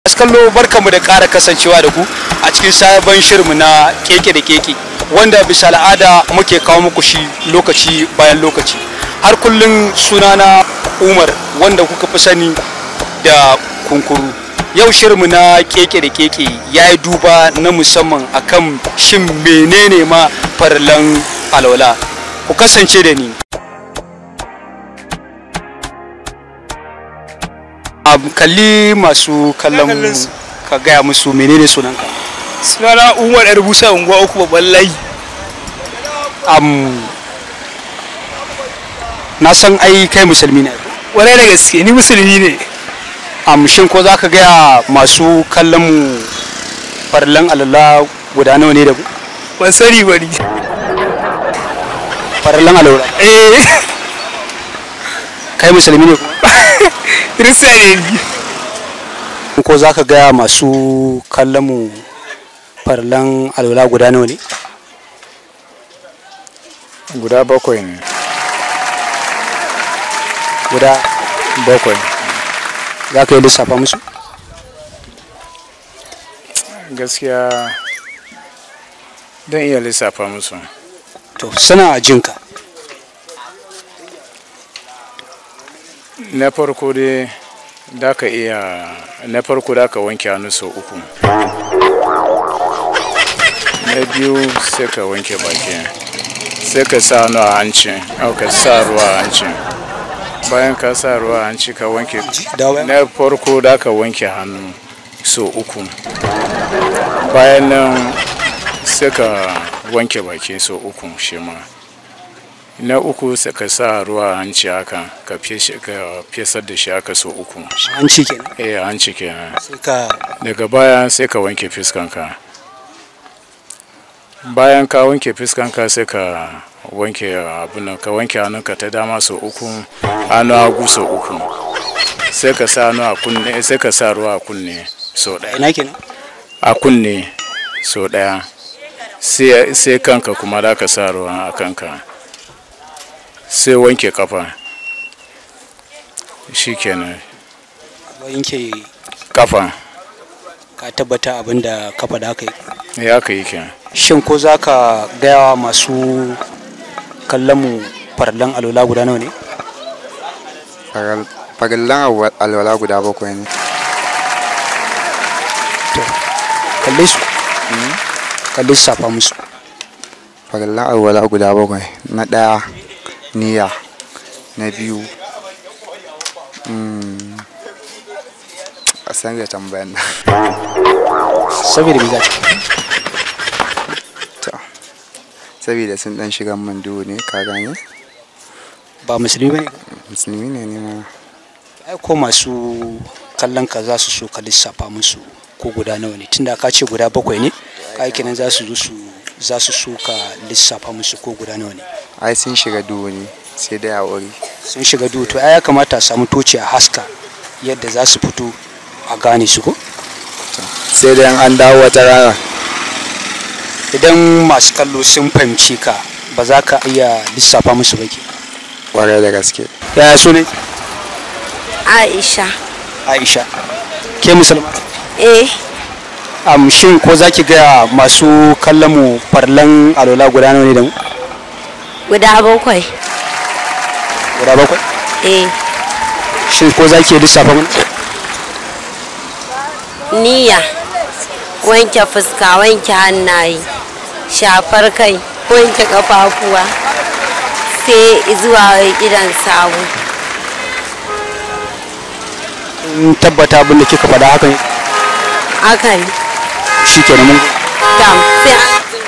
Masu kallo barkamu da ƙara kasancewa da ku a cikin sabon shirinmu na keke da keke wanda bisa al'ada muke kawo muku shi lokaci bayan lokaci har kullum sunana umar wanda kuka fi sani da kunkuru yau shirinmu na keke da keke ya yi duba na musamman akan shin menene ma farlan alwala ku kasance da ni a kalli masu kallon mu kallon su. ka gaya musu menene sunanka sunana umar yar busa unguwa uku babban layi am na san ai kai musulmi ne warai da gaske ni musulmi ne am shin ko za ka gaya masu kallon mu farlan alala guda nawa ne da ku ban sani bari farlan alala eh kai musulmi ne kirista ne ni kuma ko za ka gaya masu kallon mu farlan alala guda nawa ne guda bakwai ne guda bakwai za ka yi lissafa musu gaskiya don iya lissafa musu to suna jinka na farko dai da ka iya na farko da ka wanke hannu sau uku na biyu sai ka wanke baki sai ka sa hannu a hanci au ka sa ruwa a hanci bayan ka sa ruwa a hanci ka wanke dawo na farko da ka wanke hannu sau uku bayan nan sai ka wanke baki sau uku shi ma na uku sai ka sa ruwa a hanci haka ka feshe- ka fesar da shi haka sau uku an ci kenan eh a hanci kenan sai ka daga baya sai ka wanke fiskanka bayan ka wanke fiskanka sai ka wanke abin nan, ka wanke hannunka ta dama sau uku hannu hagu sau uku sai ka sa hannu a kunne sai ka sa ruwa a kunne sau ɗaya ina kenan a kunne sau ɗaya sai sai kanka kuma da ka sa ruwa a kanka sai wanke kafa shikenan yanke kafa ka tabbata abin da ka faɗa ka yi ya ka yi kenan shin ko za ka gaya wa masu kallon mu farlan alola guda nawa ne farillan alwala guda bakwai ne kalle su kalle su safa musu farillan alwala guda bakwai na ɗaya niyya na biyu mm, a san da tambayan nan saboda me za ta to saboda sun dan shiga man duhu ne ka gane ba musulmi bane musulmi ne ne ma ai ko masu kallon ka za su so ka lissafa musu ko guda nawa ne tunda ka ce guda bakwai ne ka yi kenan za su zo su za su so ka lissafa musu ko guda nawa ne ai sun shiga duhu ne sai dai a wuri sun shiga duhu to ai ya kamata a samu toci a haska yadda za su fito a gane su ko sai dai an dawo wata rana idan masu kallo sun fahimci ka ba za ka iya lissafa musu ba ke kwarai da gaske yaya sunan Aisha. aisha ke musulma Eh, am shin ko za ki gaya masu kallon mu farlan alola guda nawa ne da mu guda bakwai. guda bakwai Eh, shin ko za ki lissafa mana niyya. Wanke fuska, wanke hannaye, shafar kai, wanke kafafuwa. Sai zuwa gidan sawu. in tabbata abin da kika faɗa haka ne Hakan. shi kenan mun Tam, sai an